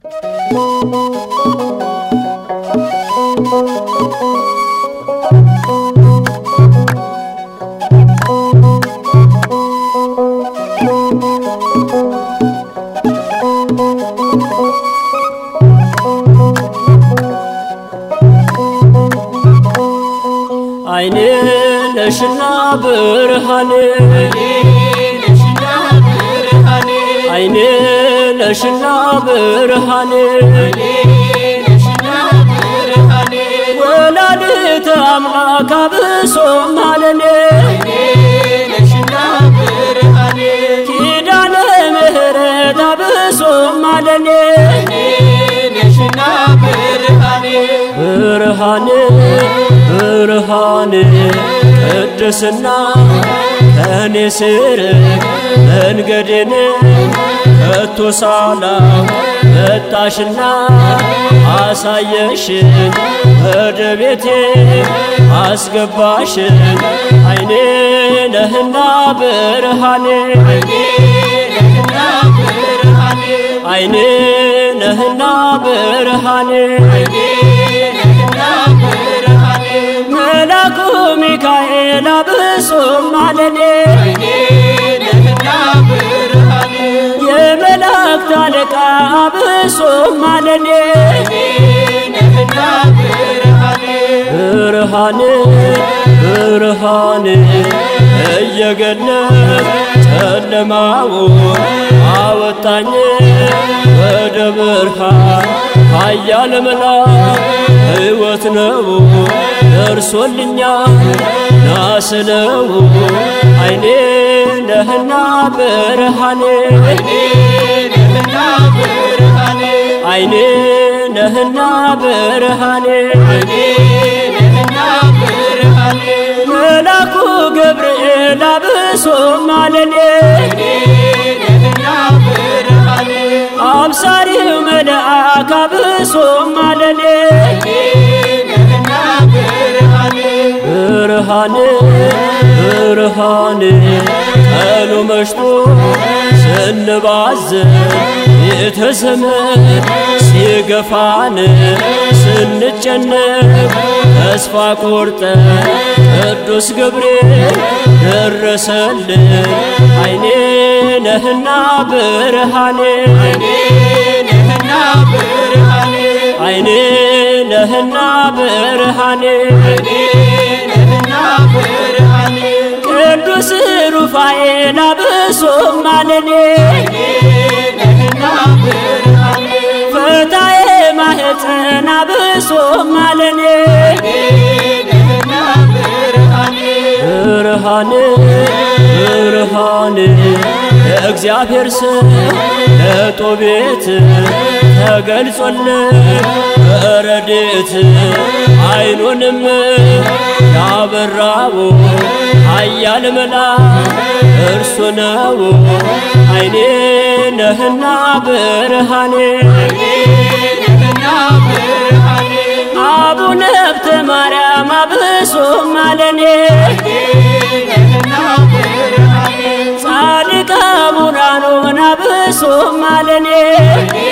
አይኔ ነሽና ብርሃኔ አይኔ ነሽና ብርሃኔ ወላዲተ አምላክ አብሶ ማለኔ ኪዳነ ምሕረት አብሶ ማለኔ ብርሃኔ ብርሃኔ ቅድስና ከኔ ስር መንገዴን ከቶ ሳላ መጣሽና አሳየሽን ወደ ቤቴ አስገባሽን አይኔ ነህና ብርሃኔ አይኔ ነህና ብርሃኔ መላኩ ሚካኤል አብሶ ማለኔ የመላእክት አለቃ አብሶ ማለኔ ብርሃኔ ብርሃኔ እየገለጥ ጨለማውን አወጣኝ ወደ ብርሃን ኃያል መልአክ ሕይወት ነው ደርሶልኛል ናስለው አይኔ ነህና ብርሃኔ አይኔ ነህና ብርሃኔ መላኩ ገብርኤል አብሶ ማለኔ አብሳሪው መልአክ አብሶ ማለኔ ብርሃኔ ብርሃኔ ቀኑ መሽቶ ስንባዝን ቤተዘመድ ሲገፋን ስንጨነቅ ተስፋ ቆርጠን ቅዱስ ገብርኤል ደረሰልን አይኔ ነህና ብርሃኔ አይኔ ነህና ብርሃኔ ቅዱስ ሩፋኤል አብሶ ማለኔ ፈታዬ ማህፀን አብሶ ማለኔ ብርሃኔ ብርሃኔ የእግዚአብሔር ስም ለጦቤት ተገልጾልን በረድኤት አይኑንም ያበራው ኃያል መልአክ እርሱ ነው አይኔ ነህና ብርሃኔ አቡነ ሀብተ ማርያም አብሶ ማለኔ ጻድቅ አቡነ አሮን አብሶ ማለኔ